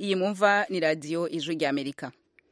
iyi mumva ni radiyo ijwi ry'amerika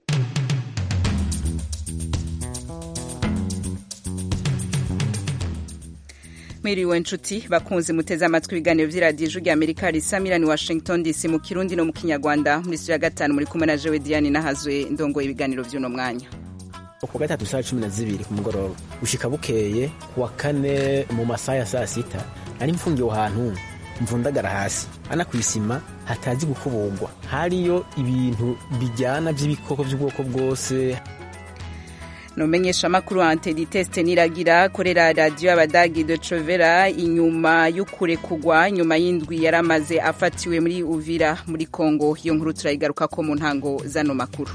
mwiriwe nshuti bakunze muteze amatwi ibiganiro by'iradiyo ijwi ry'amerika risamirani washington dc mu kirundi no mu kinyarwanda muri studio ya gatanu muri kumwe na jewe diane nahazwe ndongoye ibiganiro by'uno mwanya ku gatatu saa cumi na zibiri ku mugoroba gushika bukeye ku wa kane mu masaha ya saa sita nari mfungiwe ahantu mvundagara hasi ana ku isima hatazi gukubugwa hariyo ibintu bijyana by'ibikoko by'ubwoko bwose numenyesha makuru antediteste niragira korera radiyo y'abadagi de covera inyuma y'ukure kugwa nyuma y'indwi yaramaze afatiwe muri uvira muri kongo iyo nkuru turayigaruka ko mu ntango zano makuru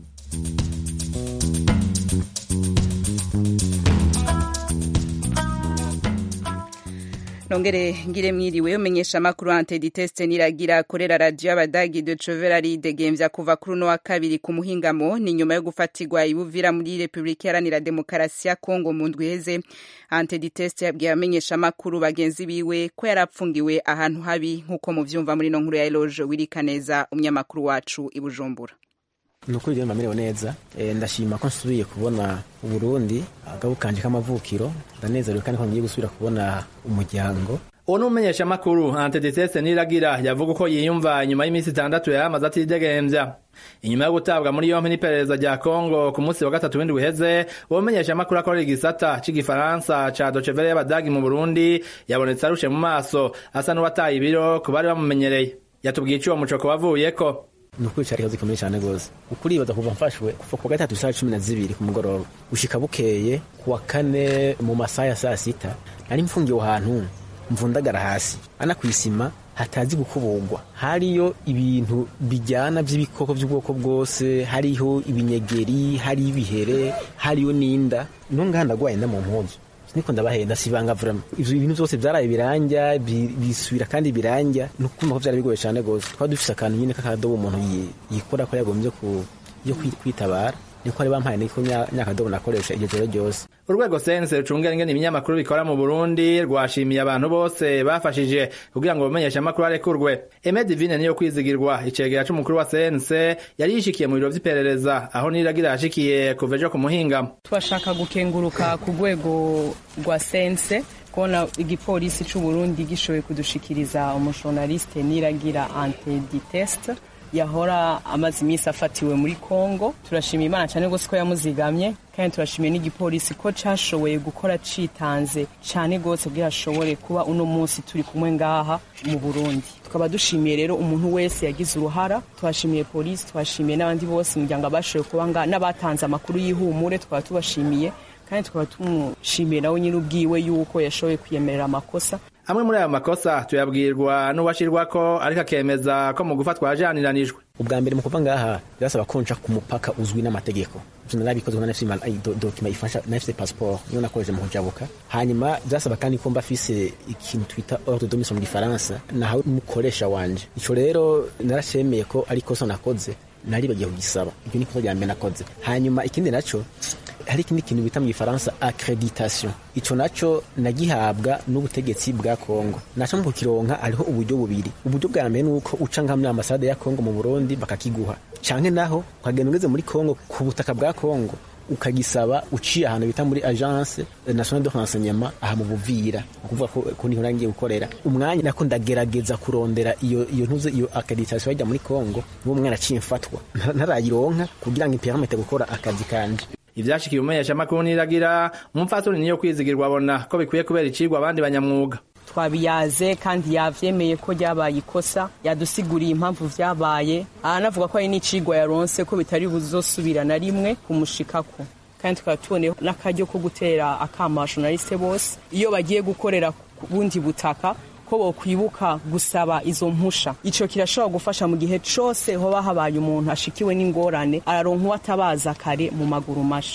nongere ngire mwiriwe umenyesha makuru antediteste niragira korera radiyo y'abadagi de covera ridegembya kuva kuri uno wa kabiri ku muhingamo ni nyuma yo gufatirwa ibuvira muri repubulika iharanira demokarasi ya kongo mu ndwi iheze antediteste yabwiye abamenyesha makuru bagenzi biwe ko yarapfungiwe ahantu habi nk'uko muvyumva muri no nkuru ya eloge wirikaneza umunyamakuru wacu i bujumbura nukuri rero mbamerewe neza e, ndashima ko nsubiye kubona uburundi agabo kanje k'amavukiro ndanezerewe kandi ko ngiye gusubira kubona umuryango uwo ni umumenyeshamakuru anteditese niragira yavuga uko yiyumva inyuma y'iminsi itandatu yari amaze atidegembya inyuma yo gutabwa muri yompi n'iperereza rya kongo ku munsi wa gatatu w'indwi uheze uwo mumenyeshamakuru akorera igisata c'igifaransa ca docevere y'abadagi mu burundi yabonetse arushe mu maso asa n'uwataye ibiro ku bari bamumenyereye yatubwiye ico uwo mucoko wavuyeko nukuri cari ikibazo gikomeye cane gose ukuribaza kuva mfashwe kuva ku gatatu saa cumi na zibiri ku mugoroba gushika bukeye ku wa kane mu masaha ya saa sita nari mfungiwe ahantu mvundagara hasi ana ku isima hatazi gukubugwa hariyo ibintu bijyana by'ibikoko by'ubwoko bwose hariho ibinyegeri hariyo ibihere hariyo n'inda nongaha ndagwaye nda mu mpuzu niko ndabahenda sibanga vrema ivyo ibintu vyose vyaraye biranja bisubira kandi biranja nukumva ko vyari bigoye cane gose twari dufise akantu nyine k'akadobo umuntu yikora ko yagombye ku yo kwitabara niko ari bampaye niko nyakadobo nakoresha iryo joro ryose urwego sense rucungera ingene ibinyamakuru bikora mu burundi rwashimiye abantu bose bafashije kugira ngo bamenyeshe amakuru arekurwe eme divine niyo kwizigirwa icegera c'umukuru wa sense yari yishikiye mu biro vy'iperereza aho niragira yashikiye kuva ejo ku muhingamo turashaka gukenguruka ku rwego rwa sense kubona igipolisi c'uburundi gishoboye kudushikiriza umujournaliste niragira antediteste yahora amaze iminsi afatiwe muri Kongo turashimiye Imana cyane gose ko yamuzigamye kandi turashimiye n'igipolisi ko cashoboye gukora citanze cyane gose kugira ashobore kuba uno munsi turi kumwe ngaha mu Burundi tukaba dushimiye rero umuntu wese yagize uruhara twashimiye polisi twashimiye n'abandi bose umuryango abashoboye kuba ngaha n'abatanze amakuru y'ihumure tukaba tubashimiye kandi tukaba tumushimiye nawe nyine ubwiwe yuko yashoboye kwiyemerera amakosa amwe muri ayo makosa tuyabwirwa n'uwashirwako ariko akemeza ko mu gufatwa yajaniranijwe ubwa mbere mu kuva ngaha birasaba ko nca ku mupaka uzwi n'amategeko ivyo narabikoze nafise dokima ifasha nafise passport niyo nakoreje mu kujabuka hanyuma byasaba kandi ko mba afise ikintu twita ordre de mission mu gifaransa nahawe umukoresha wanje ico rero narashemeye ko ari kosa nakoze naribagiye kugisaba ibyo ni kosa rya mbere nakoze hanyuma ikindi naco hari ikindi kintu bita mu gifaransa accreditation ico naco nagihabwa n'ubutegetsi bwa Kongo naco mu kukironka hariho uburyo bubiri uburyo bwa mbere nuko uca nka muri ambasade ya Kongo mu Burundi bakakiguha canke naho ukagenda ugeze muri Kongo ku butaka bwa Kongo ukagisaba uciye ahantu bita muri agence nationale de renseignement aha mu Buvira ukuvuga ko, ko niho nangiye gukorera umwanya nako ndagerageza kurondera iyo iyo ntuze iyo accreditation yajya muri Kongo n'uwo mwana aciye mfatwa ntarayironka kugira ngo impermete gukora akazi kanje ivyashikiye umumenyeshamakuru niragira umupfasoni niyo kwizigirwa abona ko bikwiye kubera icigwa abandi banyamwuga twabiyaze kandi yavyemeye ko ryabaye ikosa yadusiguriye impamvu vyabaye aranavuga ko ari n'icigwa yaronse ko bitari buzosubira na rimwe kumushikako kandi tukaba tuboneyeho n'akaryo ko gutera akama abashonaliste bose iyo bagiye gukorera ku bundi butaka ko bokwibuka gusaba izo mpusha ico kirashobora gufasha mu gihe cose hoba habaye umuntu ashikiwe n'ingorane araronka uwatabaza kare mu maguru masha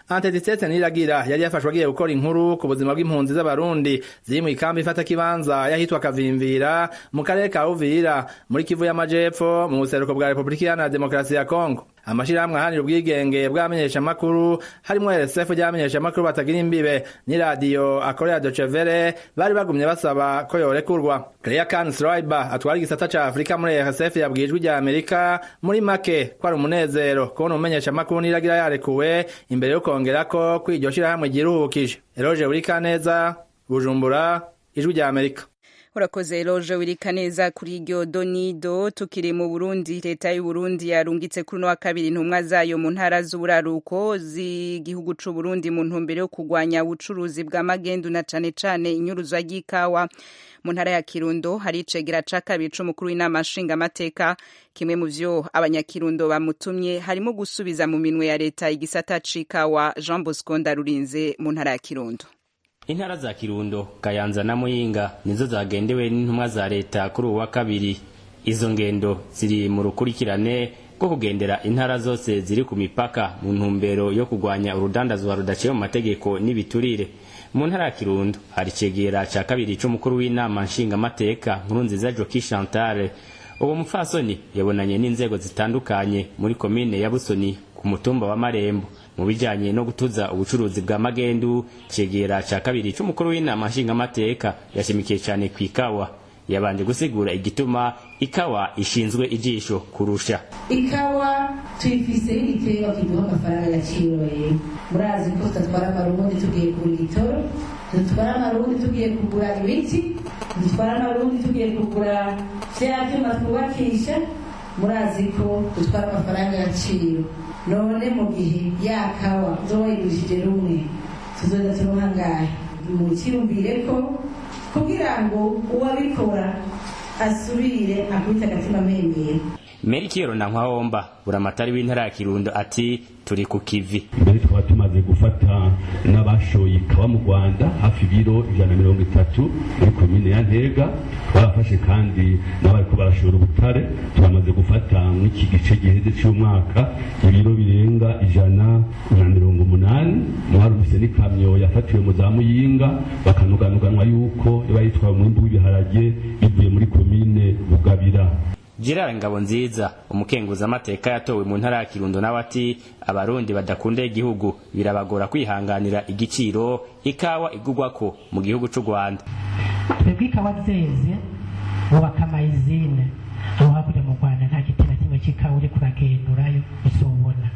antedisetse niragira yari yafashwe agiye gukora inkuru ku buzima bw'impunzi z'abarundi ziri mu ikambi ifata kibanza yahitwa kavimvira mu karere ka uvira muri kivu y'amajepfo mu buseruko bwa repubulika iharanira demokarasi ya kongo amashirahamwe ahanira ubwigenge bw'abamenyeshamakuru harimwo rsf ry'abamenyeshamakuru batagira imbibe n'iradiyo akorera docevere bari bagumye basaba ko yorekurwa Claire Can Sriber atwara igisata ca Afrika muri RSF yabwiye ijwi rya Amerika muri make ko ari umunezero kubona umumenyeshamakuru niragira yarekuwe imbere yo kongerako ko iryo shirahamwe ryiruhukije Eroge Burikaneza Bujumbura ijwi rya Amerika urakoze roje wirika neza kuri iryo donido tukiri mu burundi leta y'u burundi yarungitse kuri uno wa kabiri intumwa zayo mu ntara z'uburaruko z'igihugu c'u burundi mu ntumbero yo kurwanya ubucuruzi bwa magendu na cane cane inyuruzwa ry'ikawa mu ntara ya kirundo hari icegera ca kabiri c'umukuru w'inama nshingamateka kimwe mu vyo abanyakirundo bamutumye harimo gusubiza mu minwe ya leta igisata c'ikawa jean bosco ndarurinze mu ntara ya kirundo intara za kirundo kayanza na muyinga nizo zagendewe n'intumwa za leta kuri uwa kabiri izo ngendo ziri mu rukurikirane rwo kugendera intara zose ziri ku mipaka mu ntumbero yo kurwanya urudandazwa rudaciye mu mategeko n'ibiturire mu ntara ya kirundo hari icegera ca kabiri c'umukuru w'inama nshingamateka nkuru nziza joki chantale uwo mupfasoni yabonanye n'inzego zitandukanye muri komine ya busoni ku mutumba wa marembo mu bijanye no gutuza ubucuruzi bwa magendu cegera ca kabiri c'umukuru w'inama nshingamateka yashimikiye cane kw'ikawa yabanje gusigura igituma ikawa ishinzwe ijisho kurusha ikawa tuyifise y'igiterwa kiduha amafaranga agaciro rero murazi ko tudatwara amarundi tugiye kugura igitoro dutwara amarundi tugiye kugura ibiti dutwara amarundi tugiye kugura vya vyuma twubakisha murazi ko dutwara amafaranga agaciro none mu gihe ya kawa uzoba wayigurishije rumwe tuzoza turonka ngahe mukiyumvire ko kugira ngo uwabikora asubire akubita agatima mpembero meri kiyoro na nkwahomba buramatari w'intara ya kirundo ati turi ku kivi mbere tukaba tumaze gufata n'abashoye ikawa mu rwanda hafi ibiro ijana na mirongo itatu muri komine ya ntega twabafashe kandi n'abariko barashora ubutare turamaze gufata nk'iki gice giheze cy'umwaka ibiro birenga ijana na mirongo umunani mwarumvise n'ikamyo yafatiwe mu za muyinga bakanuganuganwa yuko iba yitwaye umwimbu w'ibiharage bivuye muri komine bugabira Gerard Ngabonziza umukenguzamateka yatowe mu ntara ya Kirundo nawe ati abarundi badakunda igihugu birabagora kwihanganira igiciro ikawa igugwako mu gihugu c'u Rwanda twebwe ikawa zeze bubaka amayizine aho hakurya mu Rwanda nta giti na kimwe c'ikawa uri kuragendurayo uzobona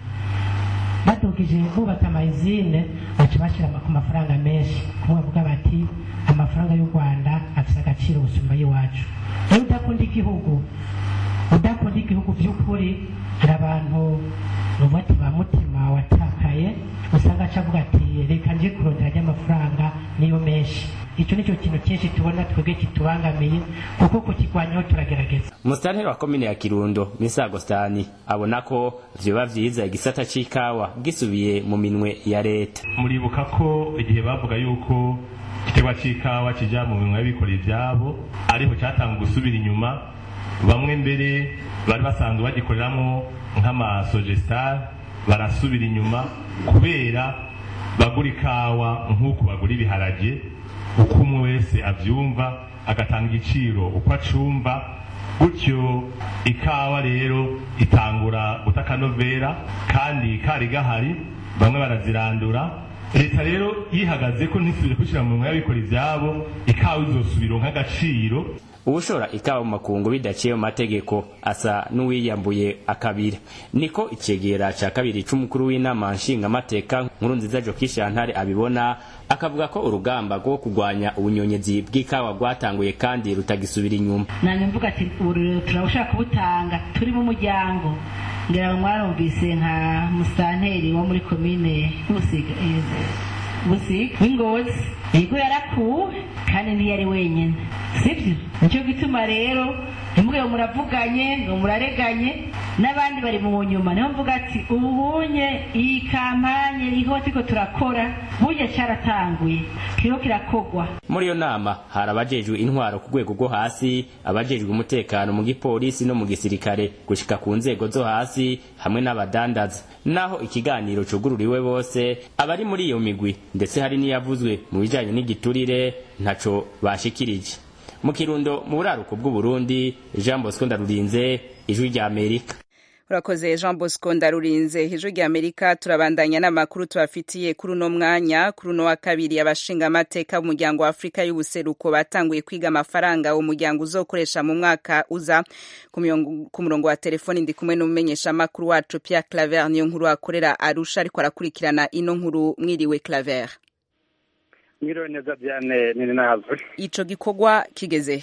badugije bubaka amayizine baca bashira ku mafaranga menshi kumwe bavuga bati amafaranga y'u Rwanda afise agaciro gusumba y'iwacu iyo udakunda igihugu udakunda igihugu by'ukuri hari abantu bavuga ati ba mutima watakaye usanga aca avuga ati reka nje kurondera ry'amafaranga niyo menshi icyo nicyo kintu cyinshi tubona twebwe kitubangamiye kuko kukirwanyaho turagerageza umusitanteri wa komine ya kirundo misa agostani abona ko vyoba vyiza igisata c'ikawa gisubiye mu minwe ya leta muribuka ko igihe bavuga yuko igiterwa c'ikawa kija mu minwe y'abikorera ivyabo ariho catanga gusubira inyuma bamwe mbere bari basanzwe bagikoreramwo nk'amasogestar barasubira inyuma kubera bagura ikawa nk'uko bagura ibiharage uko umwe wese avyumva agatanga igiciro uko acumva gutyo ikawa rero itangura guta akanovera kandi kari gahari bamwe barazirandura leta rero yihagaze ko ntisubire gushyira mu y'abikora ivyabo ikawa izosubira nk'agaciro ubushora ikawa mu makungu bidaciye mu mategeko asa n'uwiyambuye akabira niko icegera ca kabiri c'umukuru w'inama nshingamateka nkuru nziza joki shantare abibona akavuga ko urugamba rwo kurwanya ubunyonyezi bw'ikawa rwatanguye kandi rutagisubira inyuma nanjye mvuga ati ubu turabashaka kubutanga turi mu muryango ngira ngo mwarumvise nka musanteri wo muri komine busiga busiga w'ingozi yego yarakuwe kandi ntiyari wenyine sibyo nicyo gituma rero ntimugire muravuganye ngo murareganye n'abandi bari mu nyuma niho mvuga ati ubunye iyi kampanye iriho turiko turakora burya cyaratanguye kiriho kirakogwa muri iyo nama hari abajejwe intwaro ku rwego rwo hasi abajejwe umutekano mu gipolisi no mu gisirikare gushika ku nzego zo hasi hamwe n'abadandaza naho ikiganiro cugururiwe bose abari muri iyo migwi ndetse hari n'iyavuzwe mu bijanye n'igiturire ntaco bashikirije mu kirundo mu buraruko bw'uburundi jean bosco ndarurinze ijwi rya amerika urakoze jean bosco ndarurinze ijwi rya amerika turabandanya n'amakuru tubafitiye kuri uno mwanya kuri uno wa kabiri abashingamateka b'umuryango wa afurika y'ubuseruko batanguye kwiga amafaranga uwo muryango uzokoresha mu mwaka uza ku murongo wa telefoni ndi kumwe n'umumenyeshamakuru wacu pierre claver niyo nkuru akorera arusha ariko arakurikirana ino nkuru mwiriwe claver mwiriwe neza byane nini nazwe ico gikorwa kigeze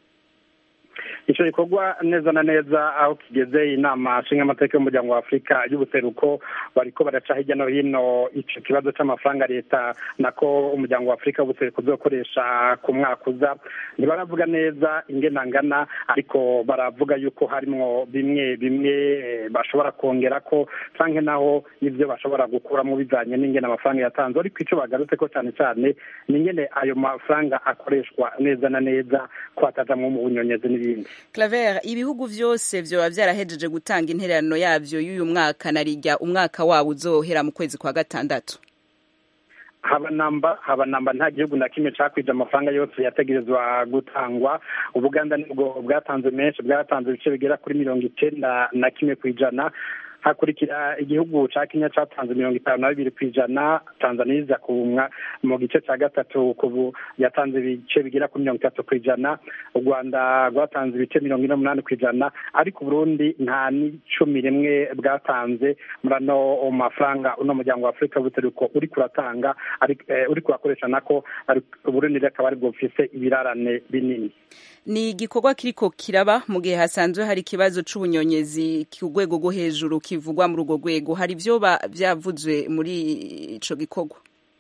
icyo gikorwa neza na neza aho kigeze inama nshingamateka y'umuryango wa afurika y'ubuseruko bariko baraca hirya no hino icyo kibazo cy'amafaranga leta nako umuryango wa afurika y'ubuseruko uzokoresha ku mwaka uza ntibaravuga neza ingenangana ariko baravuga yuko harimwo bimwe bimwe bashobora kongera ko canke naho ibyo bashobora gukuramo bijanye n'ingene amafaranga yatanzwe ariko icyo bagarutse ko cyane cyane ni ingene ayo mafaranga akoreshwa neza na neza ko hatajamwo mu bunyonyezi n'ibindi claver ibihugu vyose vyoba vyarahejeje gutanga intererano yavyo y'uyu mwaka narirya umwaka wabo uzohera mu kwezi kwa gatandatu habanamba habanamba nta gihugu na kimwe cakwije amafaranga yose yategerezwa gutangwa ubuganda nibwo bwatanze menshi bwatanze ibice bigera kuri mirongo icenda na kimwe kw'ijana hakurikira igihugu ca kenya catanze mirongo itanu na bibiri kw'ijana tanzania iza kumwa mu gice ca gatatu kubu yatanze ibice bigera kuri mirongo itatu kw'ijana u rwanda rwatanze ibice mirongo ine n'umunani kw'ijana ariko uburundi nta n'icumi rimwe bwatanze muri ano mafaranga uno muryango wa afurika w'ubuseruko uri kuratanga uri kurakoresha nako uburundi akaba aribwo bufise ibirarane binini ni igikorwa kiriko kiraba mu gihe hasanzwe hari ikibazo c'ubunyonyezi ku rwego rwo hejuru kivugwa muri urwo rwego hari vyoba vyavuzwe muri ico gikorwa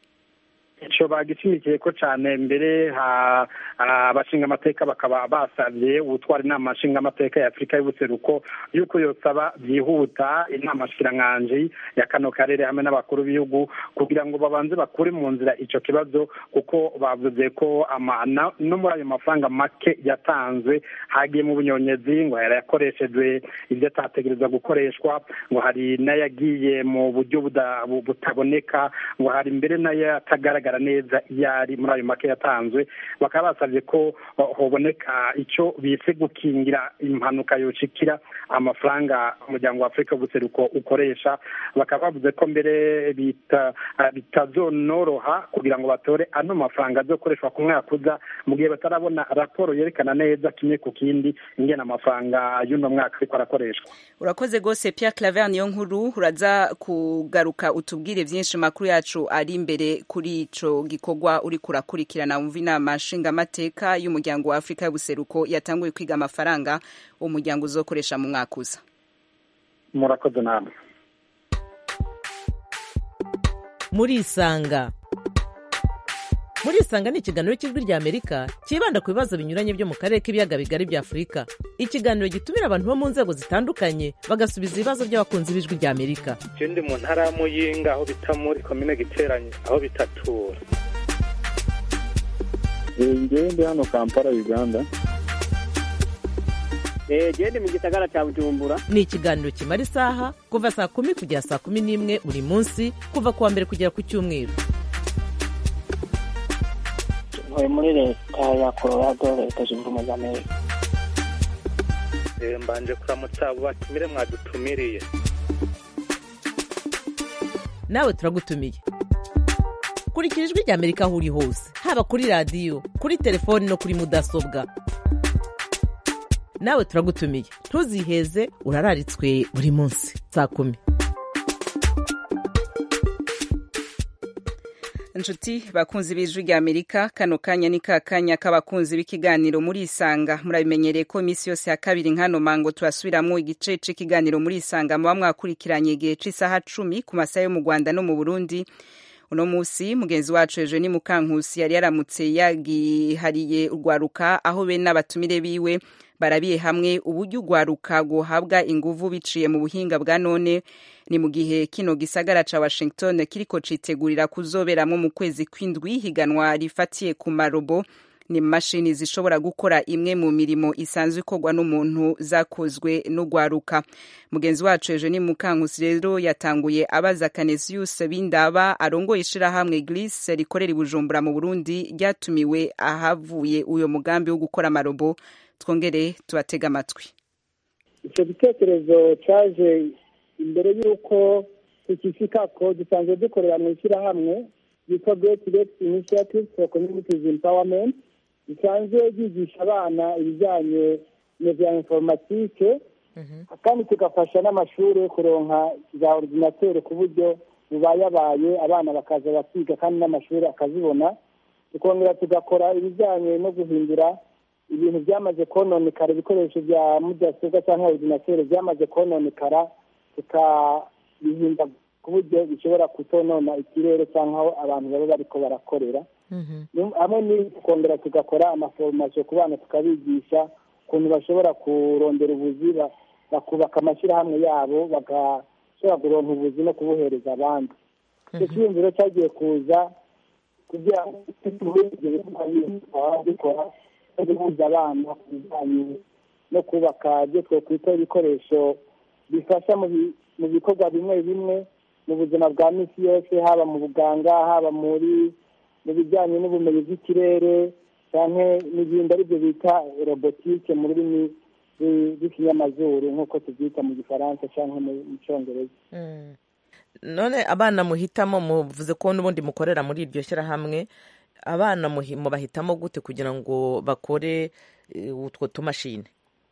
ico bagishimikiye ko cane mbere abashinga amateka bakaba basavye ubutwara inama nshinga amateka ya afurika y'ubuseruko yuko yosaba vyihuta inama nshikiranganji ya kano karere hamwe n'abakuru b'ibihugu kugira ngo babanze bakure mu nzira ico kibazo kuko bavuze ko no muri ayo mafaranga make yatanzwe hagiye mu bunyonyezi ngo yakoreshejwe ivyo atategerezwa gukoreshwa ngo hari n'ayagiye mu buryo butaboneka ngo hari mbere n'ayo atagaragara neza iyo ari muri ayo make yatanzwe bakaba basabye ko hoboneka icyo bise gukingira impanuka yoshikira amafaranga umuryango wa afurika w'ubuseruko ukoresha bakaba bavuze ko mbere bitazonoroha kugira ngo batore ano mafaranga azokoreshwa ku mwaka uza mu gihe batarabona raporo yerekana neza kimwe ku kindi ingena amafaranga y'uno mwaka ariko arakoreshwa urakoze rwose Pierre Claver niyo nkuru uraza kugaruka utubwire byinshi makuru yacu ari imbere kuri ico gikorwa uri kurakurikirana wumva inama nshingamateka y'umuryango wa afurika y'ubuseruko yatanguye kwiga amafaranga uwo muryango uzokoresha mu mwaka uza murakoze namwe murisanga murisanga ni ikiganiro cy'ijwi rya amerika cyibanda ku bibazo binyuranye byo mu karere k'ibiyaga bigari bya afurika ikiganiro gitumira abantu bo mu nzego zitandukanye bagasubiza ibibazo by'abakunzi b'ijwi rya amerika je ndi mu ntara ya muyinga aho bita muri komine giteranye aho bitatura ngewe ndi hano kampala uganda gende mu gisagara cya bujumbura ni ikiganiro kimara isaha kuva saa kumi kugera saa kumi n'imwe buri munsi kuva ku wa mbere kugera ku cyumweru ntuye muri leta ya colorado leta zunze ubumwe za amerika mbanje kuramutsa abo batumire mwadutumiriye nawe turagutumiye kurikira ijwi rya amerika aho uri hose haba kuri radiyo kuri telefoni no kuri mudasobwa nawe turagutumiye ntuziheze urararitswe buri munsi saa kumi inshuti bakunzi b'ijwi rya amerika kano kanya ni ka kanya k'abakunzi b'ikiganiro muri isanga murabimenyereye ko iminsi yose ya kabiri nkano mango turasubiramwo igice c'ikiganiro muri isanga muba mwakurikiranye igihe c'isaha cumi ku masaha yo mu rwanda no mu burundi uno musi mugenzi wacu Eugenie Mukankusi yari yaramutse yagihariye urwaruka aho be n'abatumire biwe barabiye hamwe uburyo ugwaruka guhabwa inguvu biciye mu buhinga bwa none ni mu gihe kino gisagara ca Washington kiriko citegurira kuzoberamwo mu kwezi kw'indwi higanwa rifatiye ku marobo ni mashini zishobora gukora imwe mu mirimo isanzwe ikorwa n'umuntu zakozwe n'ugwaruka mugenzi wacu ejo ni mukankusi rero yatanguye abaza Canesius Bindaba arongoye ishirahamwe Gliss rikorera i Bujumbura mu Burundi ryatumiwe ahavuye uyo mugambi wo gukora amarobo twongere tubatega amatwi icyo gitekerezo cyaje imbere y'uko tukifika ko dusanzwe dukorera mu ishyirahamwe yitwa Great Lakes Initiative for Communities Empowerment risanzwe ryigisha abana ibijyanye na bya informatike kandi tugafasha n'amashuri kuronka za ordinateur ku buryo bubayabaye abana bakaza bakiga kandi n'amashuri akazibona tukongera tugakora ibijyanye no guhindura ibintu byamaze kononekara ibikoresho bya mudasobwa cyangwa ordinateur byamaze kononekara tukabihinda ku buryo bishobora kutonona ikirere cyangwa aho abantu baba bariko barakorera hamwe n'ibi tukongera tugakora amaforomasiyo ku bana tukabigisha ukuntu bashobora kurondera ubuzi bakubaka amashyirahamwe yabo bagashobora kuronka ubuzi no kubuhereza abandi icyo cyiyumviro cyagiye kuza kugira ngo dukora no guhuza abana ku bijyanye no kubaka ibyo twakwita ibikoresho bifasha mu bikorwa bimwe bimwe mu buzima bwa minsi yose haba mu buganga haba muri mu bijyanye n'ubumenyi bw'ikirere cyangwa n'ibindi aribyo bita robotike mu rurimi rw'ikinyamazuru nk'uko tubyita mu gifaransa cyangwa mu cyongereza none abana muhitamo muvuze ko n'ubundi mukorera muri iryo shyirahamwe abana mubahitamo gute kugira ngo bakore utwo tumashini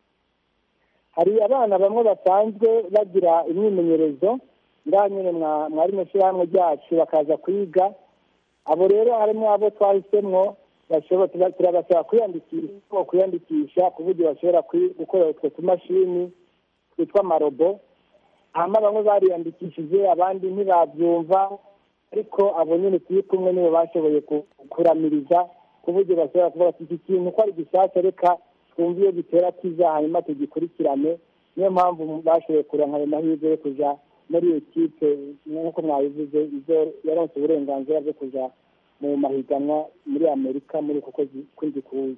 hari abana bamwe basanzwe bagira imyimenyerezo ngaha nyine mwari mu ishyirahamwe ryacu bakaza kwiga abo rero harimo abo twahisemo turabasaba kwiyandikisha kwiyandikisha ku buryo bashobora gukora utwo tumashini twitwa amarobo hanyuma bamwe bariyandikishije abandi ntibabyumva ariko abo nyine turi kumwe nibo bashoboye kuramiriza ku buryo bashobora kuvuga ati iki kintu ko ari gishyashya reka twumve iyo gitera kiza hanyuma tugikurikirane niyo mpamvu bashoboye kuronka ayo mahirwe yo kujya muri iyo kipe nk'uko mwabivuze izo yaronse uburenganzira bwo kujya mu mahiganwa muri amerika muri uku kwezi kw'indwi kuza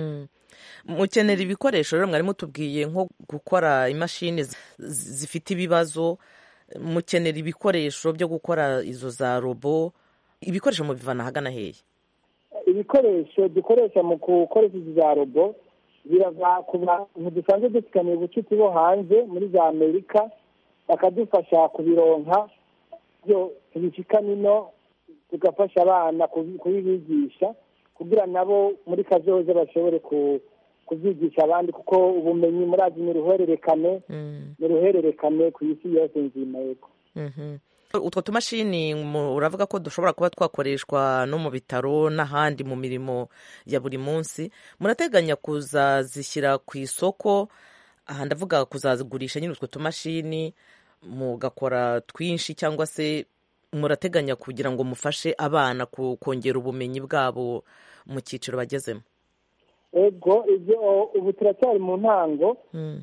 mukenera ibikoresho rero mwari mutubwiye nko gukora imashini zifite ibibazo mukenera ibikoresho byo gukora izo za robo ibikoresho mubivana ahagana hehe ibikoresho dukoresha mu gukoresha izi za robo birava ku bantu dusanzwe dufitaniye ubucuti bo hanze muri za amerika bakadufasha kubironka byo tubishika nino tugafasha abana kubibigisha kugira nabo muri kazoza bashobore kubyigisha abandi kuko ubumenyi murazi ni uruhererekane ni uruhererekane ku isi yose nzima yego utwo tumashini uravuga ko dushobora kuba twakoreshwa no mu bitaro n'ahandi mu mirimo ya buri munsi murateganya kuzazishyira ku isoko aha ndavuga kuzazigurisha nyine utwo tumashini mugakora twinshi cyangwa se murateganya kugira ngo mufashe abana kongera ubumenyi bwabo mu cyiciro bagezemo ego ibyo ubu turacyari mu ntango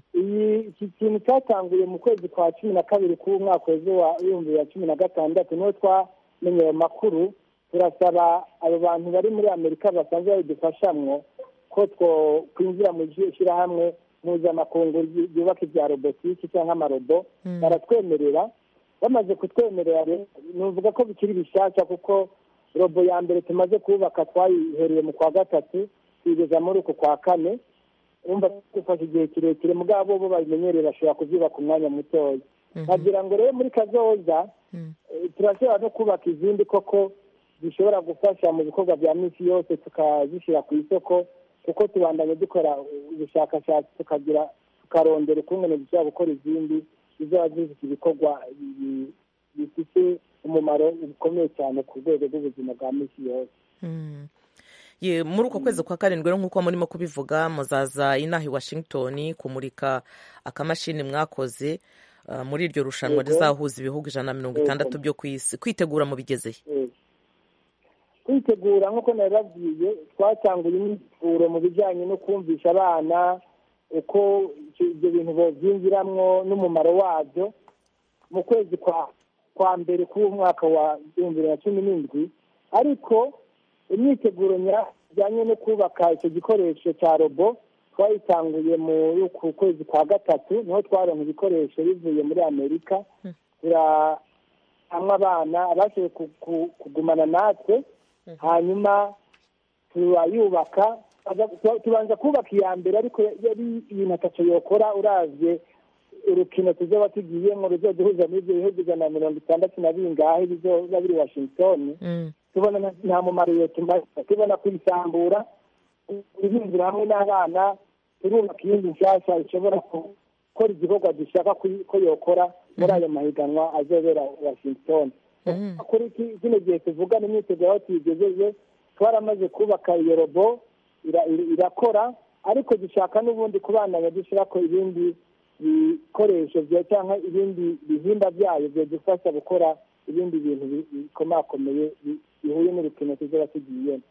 iki kintu cyatanguye mu kwezi kwa cumi na kabiri k'umwaka wa ibihumbi bibiri na cumi na gatandatu niho twamenye ayo makuru turasaba abo bantu bari muri amerika basanzwe babidufashamwo ko twinjira mu ishyirahamwe mpuzamakungu ryubaka ibya robotiki cyangwa amarobo baratwemerera bamaze kutwemerera nuvuga ko bikiri bishyashya kuko robo ya mbere tumaze kubaka twayihereye mu kwa gatatu tugeza muri uku kwa kane wumva dufashe igihe kirekire mugabo bo babimenyereye bashobora kubyubaka umwanya mutoya nkagira ngo rero muri kazoza turashobora no kubaka izindi koko zishobora gufasha mu bikorwa bya minsi yose tukazishyira ku isoko kuko tubandanye dukora ubushakashatsi tukagira tukarondera ukungene dushobora gukora izindi zizaba zifite ibikorwa bifite umumaro ukomeye cyane ku rwego rw'ubuzima bwa minsi yose muri uko kwezi kwa karindwi rero nk'uko murimo kubivuga muzaza inaha i washington kumurika akamashini mwakoze muri iryo rushanwa rizahuza ibihugu ijana na mirongo itandatu byo ku isi kwitegura mu bigezeye kwitegura nk'uko nabibabwiye twatanguye imyiteguro mu bijyanye no kumvisha abana uko ibyo bintu bobyinjiramwo n'umumaro wabyo mu kwezi kwa kwa mbere k'uwo mwaka wa ibihumbi bibiri na cumi n'indwi ariko imyiteguro ijyanye no kubaka icyo gikoresho cya robo twayitanguye muri uku kwezi kwa gatatu niho twaronka ibikoresho bivuye muri amerika hamwe abana abashoboye kugumana natwe hanyuma turayubaka tubanza kubaka iya mbere ariko yari ibintu atatu yokora uravye urukino tuzoba tugiyemo ruzoduhuza n'ibyo bihugu ijana na mirongo itandatu na bingahe bizoba biri washington tubona nta mumaro iyo tumaze tubona kuyisambura ibinjira hamwe n'abana turubaka iyindi nshyashya ishobora gukora igikorwa dushaka ko yokora muri ayo mahiganwa azobera washington kuri kino gihe tuvugana imyiteguro aho tuyigejeje twaramaze kubaka iyo robo irakora ariko dushaka n'ubundi kubandanya dushyira ko ibindi bikoresho cyangwa ibindi bihimba byayo byadufasha gukora ibindi bintu bikomakomeye bihuye n'urukino tuzaba tugiyemo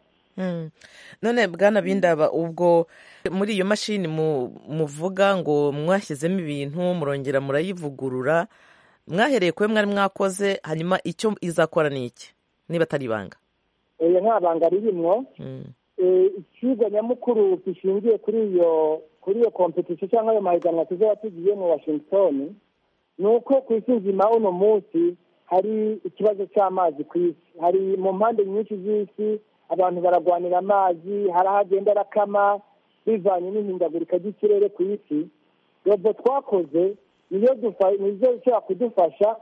none bwana bindaba ubwo muri iyo mashini muvuga ngo mwashyizemo ibintu murongera murayivugurura mwahereye kuri mwari mwakoze hanyuma icyo izakora ni iki niba atari ibanga oya nta banga ririmwo ikigo nyamukuru gishingiye kuri iyo kuri iyo kompetisiyo cyangwa ayo mahiganwa tuzaba tugiye mu washington ni uko ku isi nzima uno munsi hari ikibazo cy'amazi ku isi hari mu mpande nyinshi z'isi abantu baragwanira amazi hari ahagenda arakama bivanye n'ihindagurika ry'ikirere ku isi robo twakoze niyo ishobora kudufasha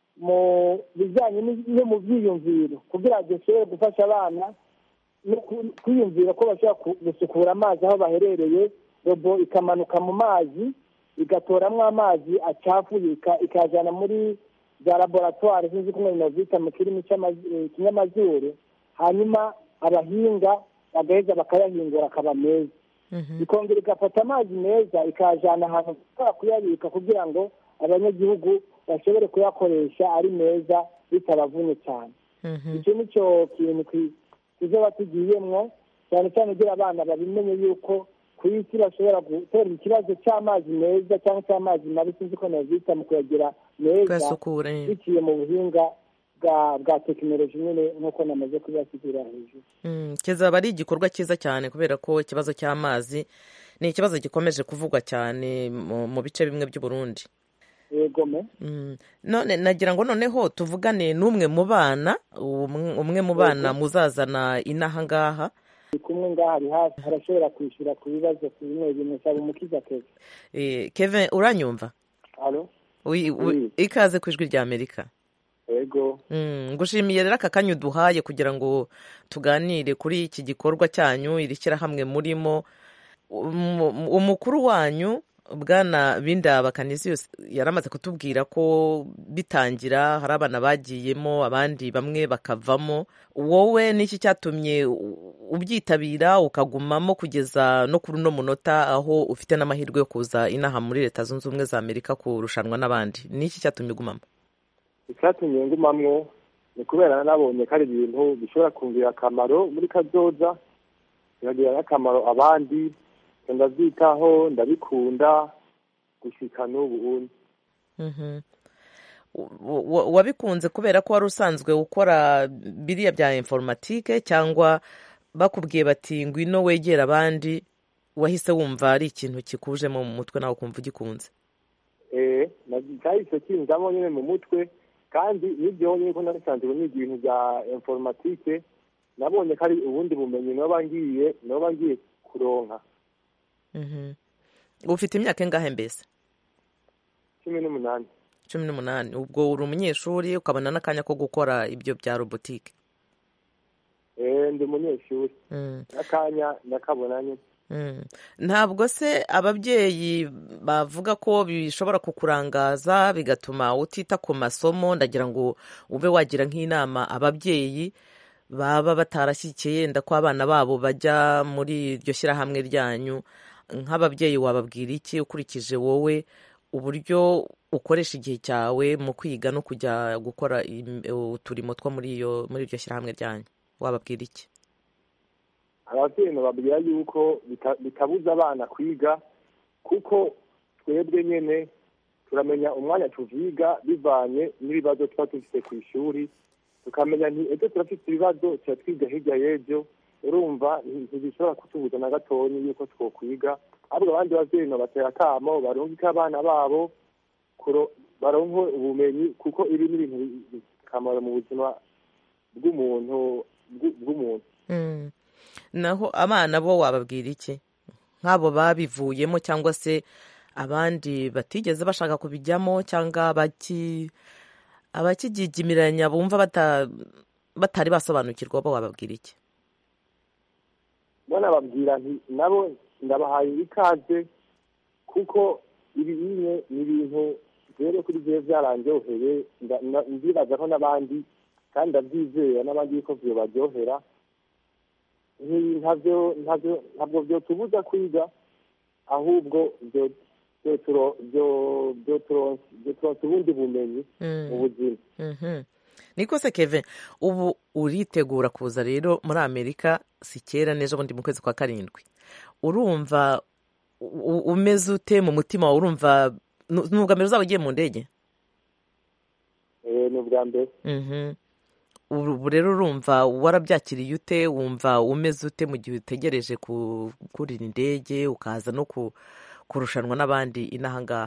mu bijyanye no mu byiyumviro kugira ngo dushobore gufasha abana no kwiyumvira ko bashobora gusukura amazi aho baherereye robo ikamanuka mu mazi igatoramo amazi acafuye ikajyana muri za laboratwari sinzi ko umuntu bazita mu kirimi cy'ikinyamazuru hanyuma abahinga bagaheza bakayahingura akaba meza ikongera igafata amazi meza ikayajyana ahantu bashobora kuyabika kugira ngo abanyagihugu bashobore kuyakoresha ari meza bitabavunye cyane icyo ni cyo kintu tuzaba tugiyemwo cyane cyane ugira abana babimenye yuko ku isi bashobora gutera ikibazo cy'amazi meza cyangwa cy'amazi mabi sinzi ko nabyita mu kuyagira meza biciye mu buhinga bwa tekinoloji nyine nk'uko namaze kubibasigurira hejuru kizaba ari igikorwa cyiza cyane kubera ko ikibazo cy'amazi ni ikibazo gikomeje kuvugwa cyane mu bice bimwe by'uburundi yegome none nagira ngo noneho tuvugane n'umwe mu bana umwe mu bana muzazana inaha ngaha kumwe ngaha ari hafi arashobora kwishyura ku bibazo ku bimwe bimwe cyaba umukiza keve keve uranyumva ikaze ku ijwi rya amerika ego ngushimiye rero aka kanya uduhaye kugira ngo tuganire kuri iki gikorwa cyanyu iri shyirahamwe murimo umukuru wanyu bwana bindaba kaniziyose yari amaze kutubwira ko bitangira hari abana bagiyemo abandi bamwe bakavamo wowe n'iki cyatumye ubyitabira ukagumamo kugeza no kuri uno munota aho ufite n'amahirwe yo kuza inaha muri leta zunze ubumwe za amerika kurushanwa n'abandi n'iki cyatumye ugumamo icyatumye ngumamwo ni kubera nabonye ko ari ibintu bishobora kumvira akamaro muri kazoza bikagirira n'akamaro abandi ndabyitaho ndabikunda gushyika n'ubu wabikunze kubera ko wari usanzwe ukora biriya bya informatike cyangwa bakubwiye bati ngwino wegera abandi wahise wumva ari ikintu kikujemo mu mutwe nawe ukumva ugikunze eee cyahise kinzamo nyine mu mutwe kandi n'ibyo nyine ko nasanzwe niga ibintu bya informatike nabonye ko ari ubundi bumenyi naba ngiye naba ngiye kuronka ufite imyaka ingahe mbese cumi n'umunani cumi n'umunani ubwo uri umunyeshuri ukabona n'akanya ko gukora ibyo bya robotike eee ndi umunyeshuri n'akanya ndakabona nyine ntabwo se ababyeyi bavuga ko bishobora kukurangaza bigatuma utita ku masomo ndagira ngo ube wagira nk'inama ababyeyi baba batarashyikiye yenda ko abana babo bajya muri iryo shyirahamwe ryanyu nk'ababyeyi wababwira iki ukurikije wowe uburyo ukoresha igihe cyawe mu kwiga no kujya gukora uturimo two muri iryo shyirahamwe ryanyu wababwira iki ababyeyi bababwira yuko bitabuza abana kwiga kuko twebwe nyene turamenya umwanya tuviga bivanye n'ibibazo tuba dufite ku ishuri tukamenya nti ejo turafite ibibazo tuba twiga hirya y'ejo urumva ntibishobora kutubuza na gatonyi yuko twokwiga ahubwo abandi bavyeyi batera akamo barungike abana babo baronke ubumenyi kuko ibi ni ibintu akamaro mu buzima bw'umuntu bw'umuntu naho abana bo wababwira iki nk'abo babivuyemo cyangwa se abandi batigeze bashaka kubijyamo cyangwa abakigigimiranya bumva batari basobanukirwa bo wababwira iki bona babwira nti nabo ndabahaye ikaze kuko ibi bimwe ni ibintu rero kuri byo byarandyoheye ndibaza ko n'abandi kandi ndabyizera n'abandi yuko byo baryohera ntabwo byotubuza kwiga ahubwo byoturonsa ubundi bumenyi mu buzima niko se keve ubu uritegura kuza rero muri amerika si kera n'ejo bundi mu kwezi kwa karindwi urumva umeze ute mu mutima wawe urumva ni ubwa mbere uzaba ugiye mu ndege ni ubwa mbere ubu rero urumva warabyakiriye ute wumva umeze ute mu gihe utegereje kurira indege ukaza no kurushanwa n'abandi inaha ngaha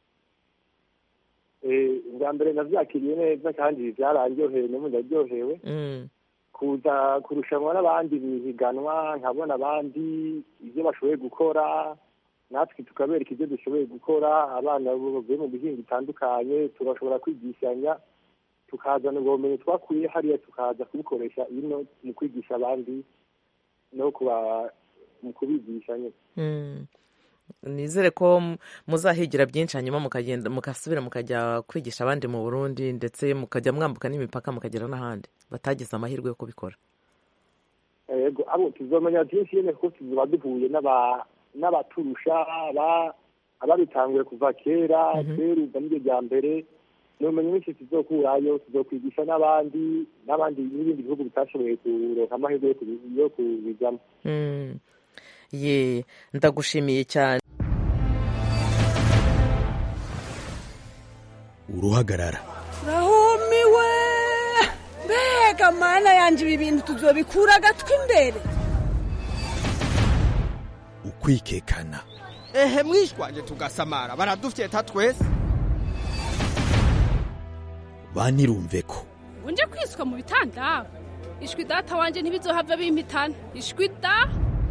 ubwa mbere nabyakiriye neza kandi byararyoheye n'ubu ndaryohewe kuza kurushanwa n'abandi bihiganwa nkabona abandi ibyo bashoboye gukora natwe tukabereka ibyo dushoboye gukora abana bavuye mu bihinga bitandukanye tugashobora kwigishanya tukazana ubwo bumenyi twakuye hariya tukaza kubikoresha ino mu kwigisha abandi no mu kubigisha nyine nizere ko muzahigira byinshi hanyuma mukagenda mugasubira mukajya kwigisha abandi mu burundi ndetse mukajya mwambuka n'imipaka mukagera n'ahandi batagize amahirwe yo kubikora yego abo tuzamenya byinshi nyine kuko tuba duhuye n'abaturusha ababitanguye kuva kera kera ubwo nibyo bya mbere ni ubumenyi bwinshi tuzokurayo tuzokwigisha n'abandi n'abandi n'ibindi bihugu bitashoboye kuronka amahirwe yo kubijyamo ye ndagushimiye cyane uruhagarara rahumiwe mbega mana yanjye ibi bintu tuzobikura agatwi imbere ukwikekana ehe mwishwaje tugasamara baradufyeta twese banirumve ko unje kwiswa mu bitanda ishwi data wanjye ntibizohava bimpitana ishwi da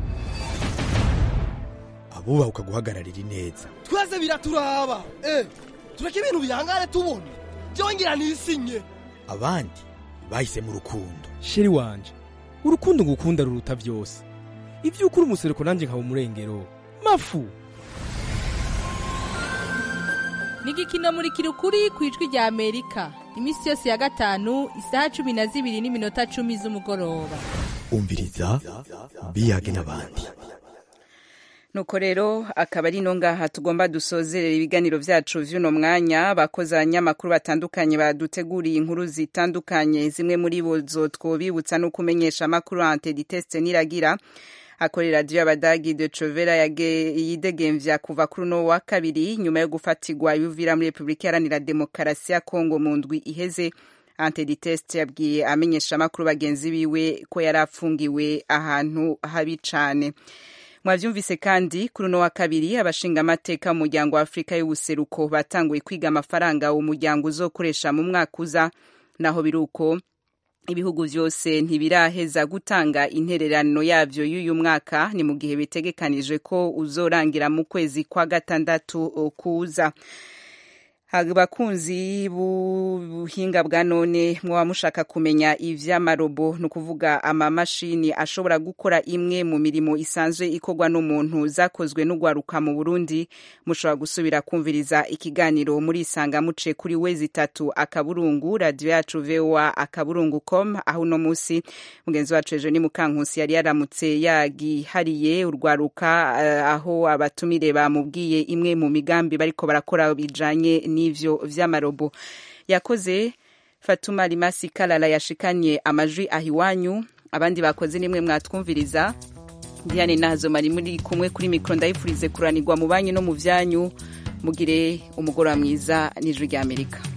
abubaha ukaguhagararira ineza twese biraturaba eh tureke ibintu bihangane tubona byongera nisinye abandi bahisemo urukundo sheri wanje urukundo ngukunda ruruta byose ibyo ukuri umusereko nanjye nkaba umurengero mafu ni igikino muri kirukuri ku ijwi rya amerika iminsi yose ya gatanu isaha cumi na zibiri n'iminota cumi z'umugoroba umviriza biyage n'abandi nuko rero akaba ari no ngaha tugomba dusozerera ibiganiro vyacu vy'uno mwanya abakozi abanyamakuru batandukanye baduteguriye inkuru zitandukanye zimwe muri bo zo twobibutsa no kumenyesha amakuru antediteste niragira akorera radiyo y'abadagi de covera yidegemvya kuva kuri uno wa kabiri nyuma yo gufatirwa ibuvira muri repubulika iharanira demokarasi ya kongo mu ndwi iheze antediteste yabwiye amenyesha amakuru bagenzi biwe ko yari afungiwe ahantu habi cane mwavyumvise kandi kuri uno wa kabiri abashingamateka mu muryango wa afurika y'ubuseruko batanguye kwiga amafaranga uwo muryango uzokoresha mu mwaka uza naho biri uko ibihugu vyose ntibiraheza gutanga intererano yavyo y'uyu mwaka ni mu gihe bitegekanijwe ko uzorangira mu kwezi kwa gatandatu kuza abakunzi b'ubuhinga bwa none mwaba mushaka kumenya ivy'amarobo ni ukuvuga amamashini ashobora gukora imwe mu mirimo isanzwe ikorwa n'umuntu zakozwe n'ugwaruka mu burundi mushobora gusubira kumviriza ikiganiro muri isanga muce kuri wezi itatu akaburungu radiyo yacu voa akaburungu com aho uno munsi mugenzi wacu ejo ni mukankusi yari yaramutse yagihariye urwaruka uh, aho abatumire bamubwiye imwe mu migambi bariko barakora bijanye ni n'ivyo vy'amarobo yakoze fatuma rimasi kalala yashikanye amajwi ahiwanyu abandi bakoze nimwe mwatwumviriza diane nazo mari muri kumwe kuri mikoro ndayifurize kuranirwa mu banyu no mu byanyu mugire umugoroba mwiza n'ijwi ry'amerika